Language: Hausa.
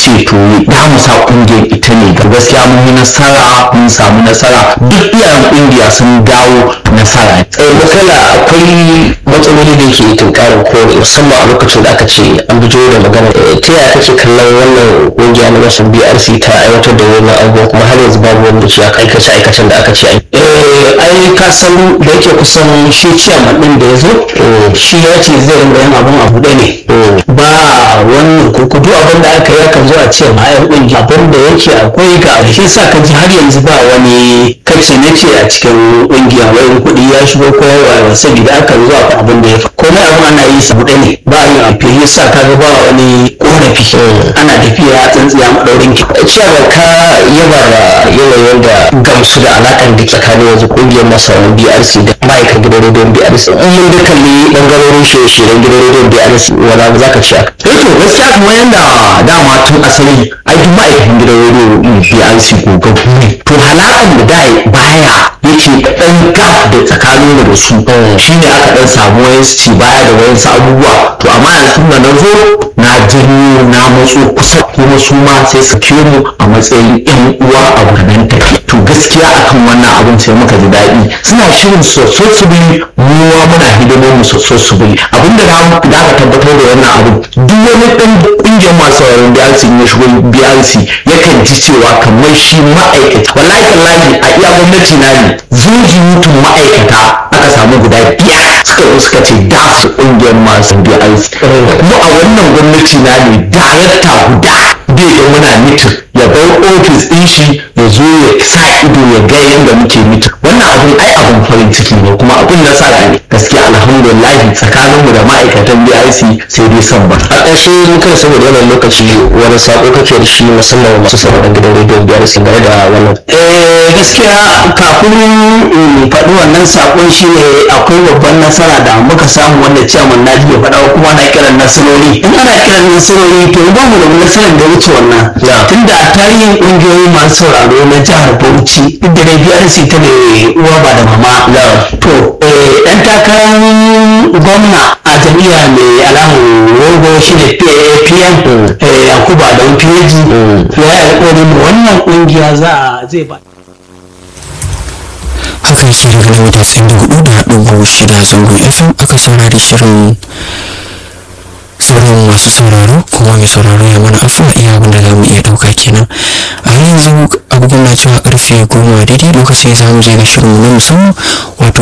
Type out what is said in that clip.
ce to da mu sa kungiyar ita ne ga gaskiya mun yi nasara mun samu nasara duk iyayen kungiya sun dawo nasara makala akwai matsaloli da ke tunkarin ko musamman a lokacin da aka ce an bijo da magana ta yaya kake kallon wannan kungiya na masu brc ta aiwatar da wannan abubuwan kuma har yanzu babu wanda ce aka aikace aikacen da aka ce an ai ka san da yake kusan shi ciyaman din da ya zo shi ya ce zai ringa yin abun abu ɗaya ne ba wannan kurkudu abin da aka yi akan zo a ce ma ai kungiya abin da yake akwai ga shi sa ka ji har yanzu ba wani kace ne ce a cikin kungiya wai kuɗi ya shigo ko yawa saboda aka zo a abin da ya fa komai abin ana yi sabu ɗaya ne ba yin abu shi sa ka ga ba wani korafi ana tafiya tsintsiya maɗaurin ki ciyaman ka yaba da yanayin da gamsu da alaƙar da tsakanin yanzu kungiyar masarar brc da ma'aikatan gidan rediyon brc in mun da kalli ɓangarorin shirye-shiryen gidan rediyon brc wani za ka ce aka eh to gaskiya kamar yadda dama tun asali ai duk ma'aikatan gidan rediyo BRC gogaggu ne to halakan da da baya yake ɗan gap da tsakanin da su shine aka ɗan samu wayansu ci baya da wayansu abubuwa to amma yanzu da na zo na janyo na matso kusa kuma su ma sai su kiyo mu a matsayin yan uwa a wannan tafiya to gaskiya akan wannan abun sai muka ji daɗi suna shirin soso su bi muwa muna hidimar mu soso su bi abinda da da aka tabbatar da wannan abu duk wani ɗan ƙungiyar masu sauraron BRC ya shigo BRC yakan ji cewa kamar shi ma'aikata wallahi tallahi a iya gwamnati na ne zuji mutum ma'aikata aka samu guda biyar suka zo suka ce da su ƙungiyar masu BRC kuma a wannan gwamnati na ne darakta guda bai ga muna mitin ya bar ofis ɗin shi ya zo ya sa ido ya ga yadda muke mitin wannan abun ai abun farin ciki ne kuma abun nasara ne gaskiya alhamdulillah tsakaninmu da ma'aikatan BIC sai dai son ba a ƙarshe mun kai saboda wannan lokaci wani sako kake da shi musamman wa masu sauraron gidan rediyon biyar sun game da wannan eh gaskiya kafin in faɗi wannan sakon shi ne akwai babban nasara da muka samu wanda ciyaman na ya faɗa kuma na kiran nasarori in ana kiran nasarori to ba mu da nasarar da wuce wannan tunda a tarihin ƙungiyoyi masu sauraro na jihar Bauchi duk da dai BRC ta ne uwa ba da mama to ɗan takarar gwamna a jami'a mai alamun rogo shi da pm yakuba da peji ya yi alƙawarin wannan ƙungiya za a zai ba haka yake daga nan da tsayin da hudu da ɗigo shida zangon fm aka saurari shirin sauran masu sauraro kuma mai sauraro ya mana afuwa iya abin da za mu iya ɗauka kenan a yanzu agogon na cewa karfe goma daidai lokacin za mu je ga shirinmu na musamman wato